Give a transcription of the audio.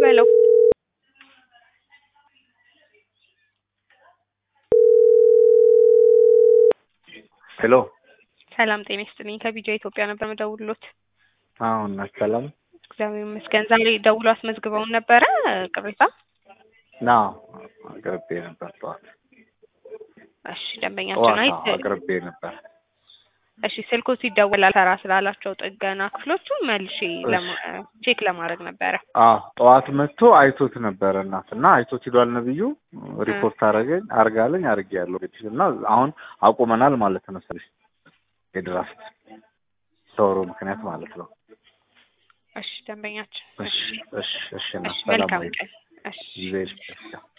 በለው ሄሎ ሰላም ጤና ይስጥልኝ ከቢጃ ኢትዮጵያ ነበር መደውሎት አሁን ሰላም እግዚአብሔር ይመስገን ዛሬ ደውሎ አስመዝግበውን ነበረ ቅሬታ ና አቅርቤ ነበር ጠዋት እሺ ደንበኛችን ጠዋት አይ አዎ፣ አቅርቤ ነበር እሺ ስልኩ ሲደወል አልሰራ ስላላቸው ጥገና ክፍሎቹ መልሼ ለማ- ቼክ ለማድረግ ነበረ አዎ ጠዋት መጥቶ አይቶት ነበረ እናት እና አይቶት ሂዷል ነብዩ ሪፖርት አረገኝ አርጋለኝ አርጌ ያለው እና አሁን አቁመናል ማለት ነው ስልሽ የድራፍት ሰውሮ ምክንያት ማለት ነው እሺ ደንበኛችን እሺ እሺ እሺ እና እሺ ሰላም መልካም ወይ ቀን እሺ ጊዜ ይስጥሽ።